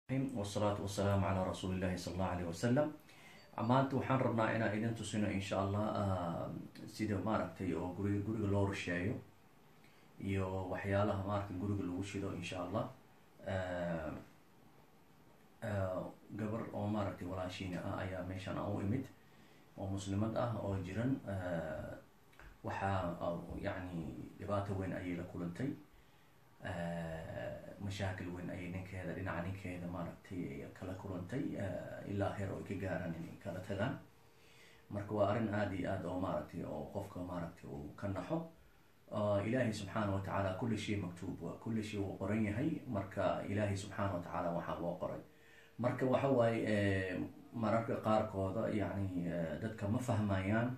wasalaatu wasalaamu calaa rasuulillahi sala allahu alayh wasalam maanta waxaan rabnaa inaan idin tusino insha allah sida maaragtay oo guriga guriga loo rusheeyo iyo waxyaalaha maaragtay guriga lagu shido insha allah gabar oo maaragtay walaashiina ah ayaa meeshan aan u imid oo muslimad ah oo jiran waxaa yacni dhibaato weyn ayay la kulantay mashaakil weyn ayay ninkeeda dhinaca ninkeeda maaragtay kala kulantay ilaa heer oo ay ka gaaraan inay kala tagaan marka waa arrin aada iyo aad oo maaragtay oo qofka maaragtay uu ka naxo ilaahay subxaana wa tacaala kulli shay maktuub waa kulli shay wuu qoran yahay marka ilaahay subxaana wa tacaala waxaa loo qoray marka waxa waaye mararka qaarkooda yacni dadka ma fahmayaan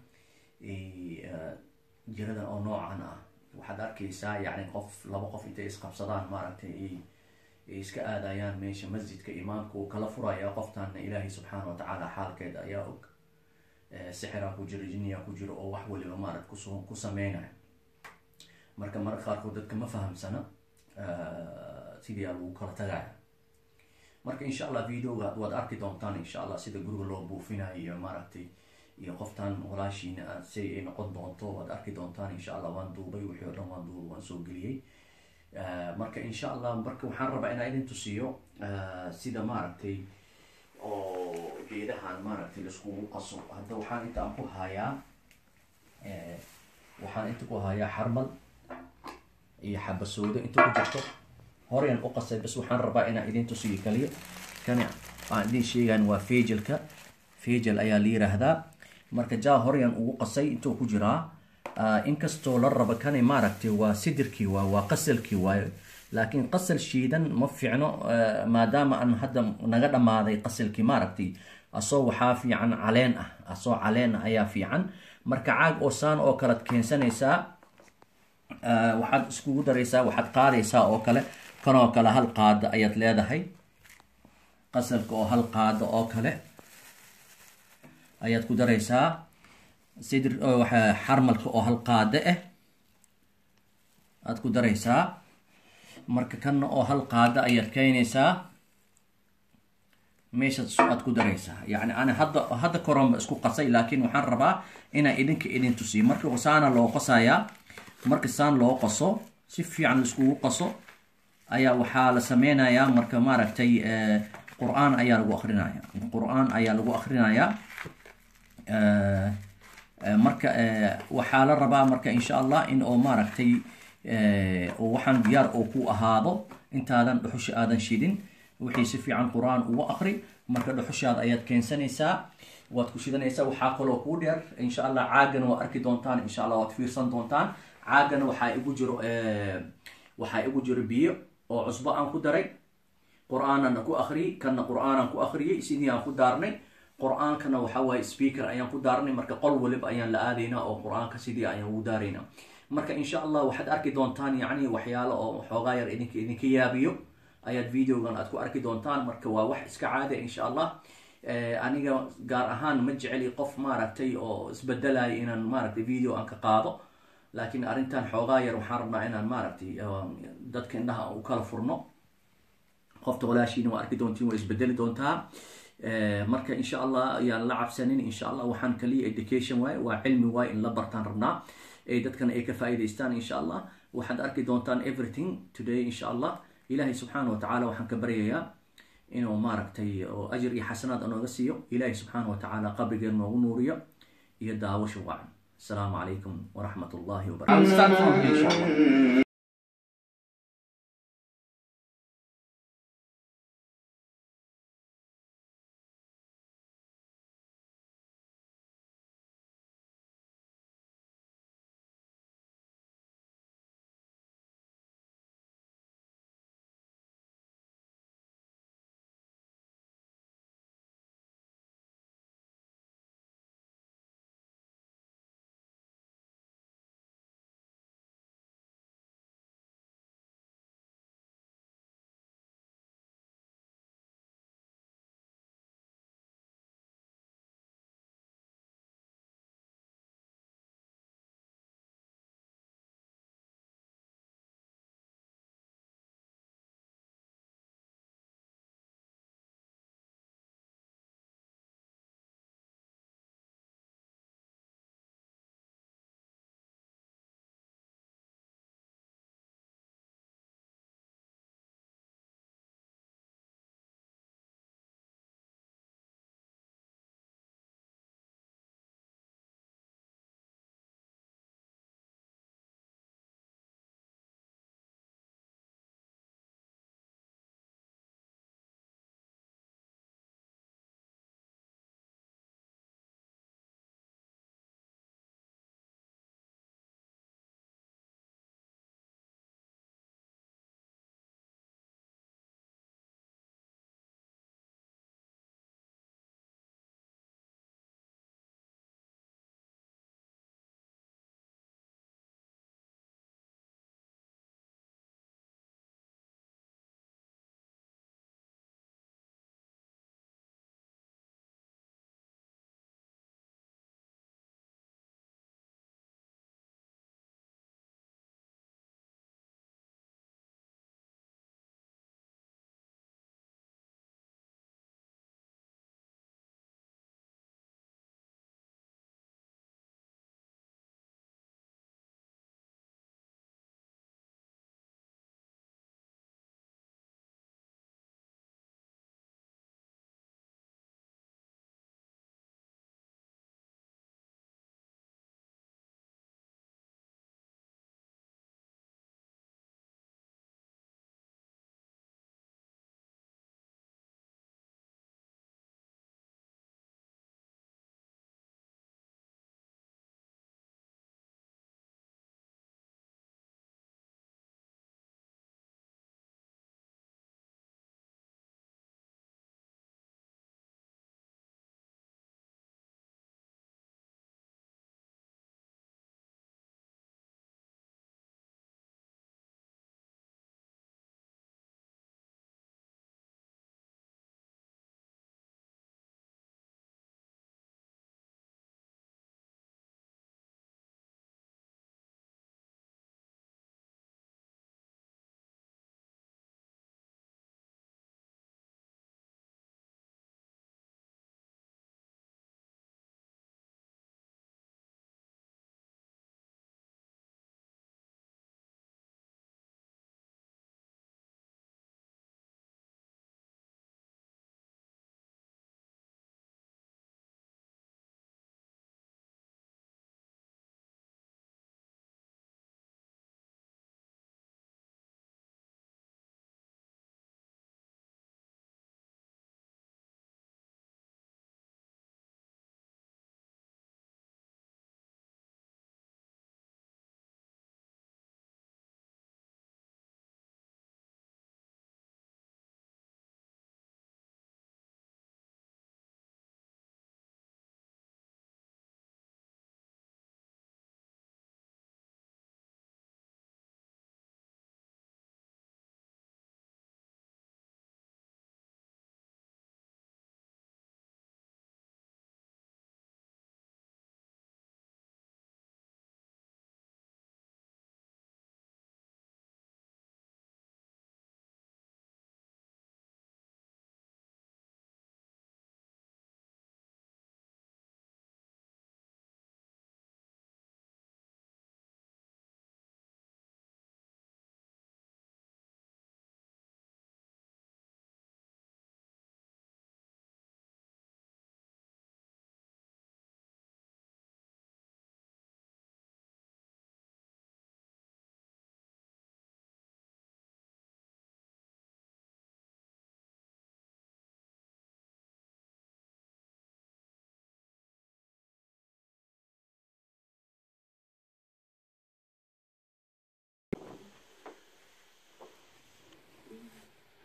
jiradan oo noocan ah waxaad arkaysaa yacni qof laba qof intay isqabsadaan maaragtay ay iska aadayaan meesha masjidka imaamka uu kala furaya qoftaana ilaahay subxaana wa tacaala xaalkeeda ayaa og sixiraa ku jiro jinniyaa ku jiro oo wax waliba maaragt kus ku sameynaya marka mararka qaarkood dadka ma fahamsana sidii a lagu kala tagaya marka insha allah videoga waad arki doontaan insha allah sida guriga loo buufinayo iyo maaragtay iyo qoftaan walaashiina si ay noqon doonto waad arki doontaan insha allah waan duubay wixii o dhan waan duubay waan soo geliyey marka insha allah marka waxaan rabaa inaan idin tusiyo sida maaragtay oo geedahan maaragtay laiskugu qaso hadda waxaan inta aan ku hayaa waxaan inta ku hayaa xarmal iyo xabasoodo inta ku jirto horean u qasay bas waxaan rabaa inaan idin tusiyo kaliya kani aan idin sheegaan waa fagelka fagel ayaa la yiraahdaa marka jaa horean ugu qasay intuu ku jiraa inkastoo la raba kani maaragtay waa sidirkii waay waa qasalkii waayo laakiin qasal shiidan ma fiicno maadaama aan hadda naga dhammaaday qasalkii maaragtay asoo waxaa fiican caleen ah asoo caleen ah ayaa fiican marka caag oo saan oo kalead keensanaysaa waxaad iskugu daraysaa waxaad qaadaysaa oo kale kanoo kale hal qaada ayaad leedahay qasalka oo hal qaada oo kale ayaad ku daraysaa sidir xarmalka oo hal qaado ah aad ku daraysaa marka kanna oo hal qaado ayaad keenaysaa meeshaas aad ku daraysaa yacni ani hadda hadda koronba isku qasay laakiin waxaan rabaa inaan idinka idin tusiyo marka saana loo qasayaa marka saan loo qaso si fiican laiskugu qaso ayaa waxaa la sameynayaa marka maaragtay qur-aan ayaa lagu akrinaya qur-aan ayaa lagu akrinayaa marka waxaa la rabaa marka insha allah in oo maaragtay waxaan diyaar oo ku ahaado intaadan dhuxusha aadan shidin wixii si fiican qur-aan uga akri marka dhuxushaada ayaad keensanaysaa waad ku shidanaysaa waxaa kaloo kuu dheer insha allah caagana waad arki doontaan insha allah waad fiirsan doontaan caagana waxaa igu jiro waxaa igu jiro biyo oo cusbo aan ku daray qur-aanana ku akriyey kanna qur-aanaan ku akriyey sidii aan ku daarnay qur-aankana waxa waaye speaker ayaan ku daarnay marka qol waliba ayaan la aadaynaa oo qur-aanka sidii ayaan ugu daaraynaa marka insha allah waxaad arki doontaan yacni waxyaalo oo xoogaa yar idinka idinka yaabiyo ayaad videogan aad ku arki doontaan marka waa wax iska caada insha allah aniga gaar ahaan ma jeceli qof maaragtay oo isbedelaya inaan maaragtay video aan ka qaado laakiin arrintan xoogaa yar waxaan rabnaa inaan maaragtay dadka indhaha u kala furno qofta walaashiina waa arki doontiin waa isbedeli doontaa marka insha allah ayaan la cabsanin insha allah waxaan kaliya education waaye waa cilmi waaye in la bartaan rabnaa ee dadkana ay ka faa'iidaystaan insha allah waxaad arki doontaan everything today insha allah ilaahay subxaana wa tacaala waxaan ka baryayaa inuu maaragtay oo ajir iyo xasanaad anooga siiyo ilaahay subxaana wa tacaala qabrigeen noogu nuuriyo iyo daawasho wacan السلام عليكم ورحمة الله وبركاته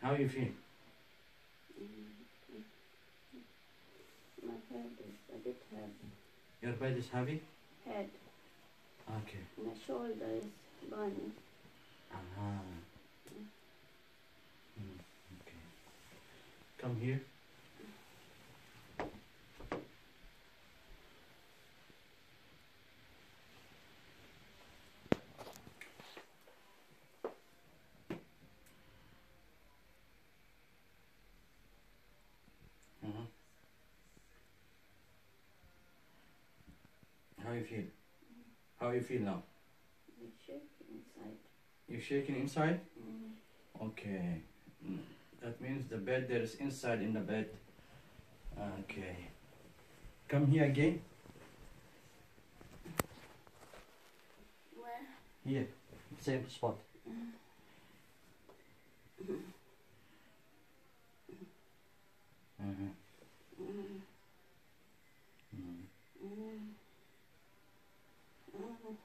How you feel? My head is a bit heavy. Your bed is heavy? Head. Okay. My shoulder is burning. Aha. Mm, okay. Come here. Mhm. How you feel? How you feel now? I'm shaking inside. You shaking inside? Mm. Okay. Mm, That means the bed there is inside in the bed. Okay. Come here again. Where? Here. Same spot. Mhm. Mm. Mm. Mm. Mm.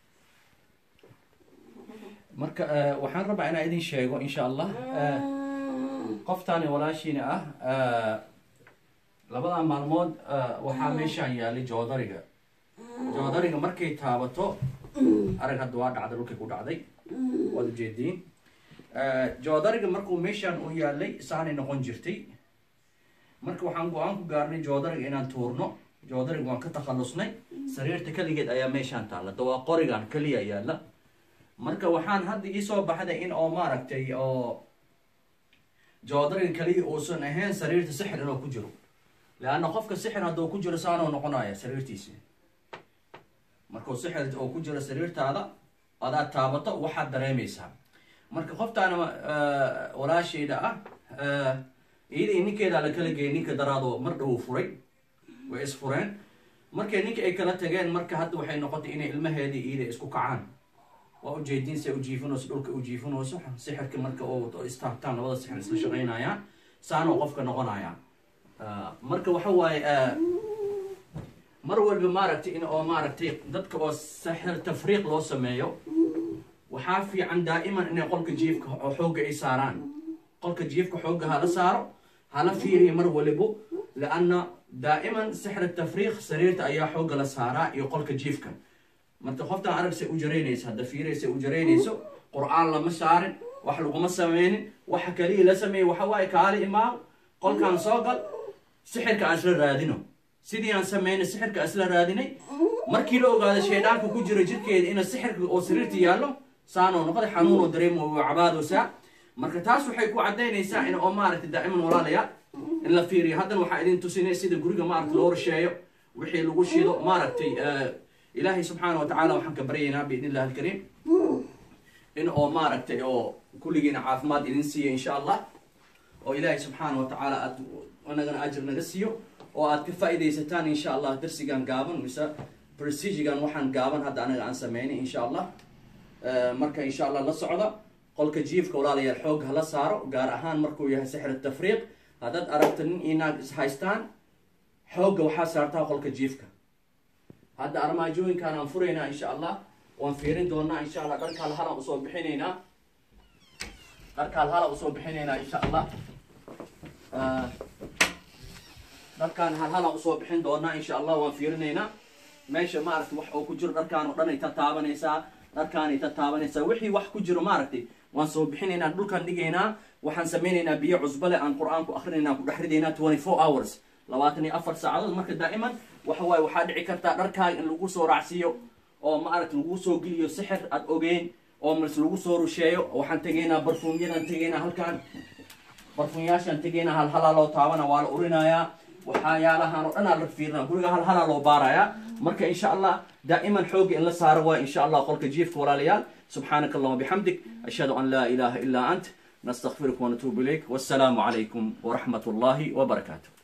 marka eh, waxaan rabaa inaan idin sheego insha allah eh, qoftaani walaashiina ah eh, labadaa maalmood eh, waxaa meeshaan yaalay joodariga joodariga markay taabato arag hadda waa dhacday dhulkay ku dhacday waad ujeediin Eh, joodariga markuu meeshaan u yaalay saanay noqon jirtay marka waxaan go-aan ku gaarnay joodariga inaan tuurno joodariga waan ka takhalusnay sariirta keligeed ayaa meeshaan taalla dawaa qorigan keliya yaalla marka waxaan hadda iisoo baxday in oo maaragtay oo joodariga keliya uusan ahayn sariirta sixir inuu ku jiro leanna qofka sixir hadduu ku jiro saanuu noqonaya sariirtiisi markuu sixir oo ku jiro sariirtaada adaad taabato waxaad dareemaysaa marka qoftaana eh, walaashayda ah eh, iyada iyo ninkeedaa la kala geeyay ninka daraadoo mar dhow furay way isfureen markay ninka ay kala tageen marka hadda waxay noqotay inay ilmaheedii iyada isku kacaan waa ujeediin say ujiifinayso dhulka ujiifinayso sixirka marka oo istaabtaan labada sixir isla shaqaynayaan saanoo qofka noqonaya Ah, marka waxa waaye ah, mar walba maaragtay in oo maaragtay dadka oo sixir tafriiq loo sameeyo waxaa fiican daa'iman inay qolka jiifka oo xoogga ay saaraan qolka jiifka xoogga hala saaro hala fiiriyo mar walibo lianna daa'iman sixir tafriiq sariirta ayaa xoogga la saaraa iyo qolka jiifka marka qoftaan aragsay u jaraynaysa hadda fiiraysay u jaraynayso qur-aan lama saarin wax laguma sameynin waxa kaliya la sameeyey waxa waaye kaali imaam qolkaan soo gal sixirka aan isla raadino sidii aan sameynay sixirka aan isla raadinay markii la ogaada shaydhaanka ku jiro jirkeeda ina sixirka oo sariirta yaallo saanoo noqday xanuunoo dareemo waa cabaadoosaa marka taas waxay ku cadaynaysaa in oo maaragtay daa'iman walaalayaal in la fiiriyo haddana waxaa idin tusinay sida guriga maaragta loo rasheeyo wixii lagu shido maaragtay eh, ilaahay subxaana wa tacaala waxaan ka baryaynaa biidn illahi alkariim in oo maaragtay oo kulligiina caafimaad idin siiya insha allah oo ilaahay subxaana wa tacaala aad anagana ajir naga siiyo oo aad ka faa'iidaysataan insha allah darsigan gaaban mise prestigigan waxaan gaaban hadda anaga aan sameynay insha allah Eh, marka insha allah la socda qolka jiifka walaalayaal xoog hala saaro gaar ahaan markuu yahay sixir tafriiq haddaad aragto nin iyo naag is haystaan xoogga waxaa saartaa qolka jiifka hadda armaajooyinkaan aan furaynaa insha allah waan fiirin doonaa insha allah dharkaal halaan usoo bixinaynaa dharkaal hala usoo bixinaynaa insha allah Eh, dharkaan hal halaan usoo bixin doonaa insha allah waan fiirinaynaa meesha maaragtay wax oo ku jiro dharkaan oo dhan ay ta taabanaysaa dharkaanay ta taabanaysaa wixii wax ku jiro maaragtay waan soo bixinaynaa dhulkaan dhigaynaa waxaan samaynaynaa biyo cusbale aan qur-aan ku akrinaynaa ku dhex ridaynaa twenty four hours labaatan iyo afar saacadood marka daa'iman waxa waaye waxaa dhici kartaa dharkaaga in lagu soo raacsiiyo oo maaragta lagu soo geliyo sixir aad ogeyn oo mas lagu soo rusheeyo waxaan tegaynaa barfuumyadaan tegaynaa halkaan barfuunyaashaan tegaynaa hal halaa loo taabana waa la urinayaa waxyaalahan oo dhan aa la fiirina guriga hal halaa loo baarayaa marka insha allah daa'iman xoogga in la saaro waa insha allah qolka jiifka walaalayaal subxaanaka allahuma bixamdik ashhadu an laa ilaaha ilaa ant نستغفرك ونتوب إليك والسلام عليكم ورحمة الله وبركاته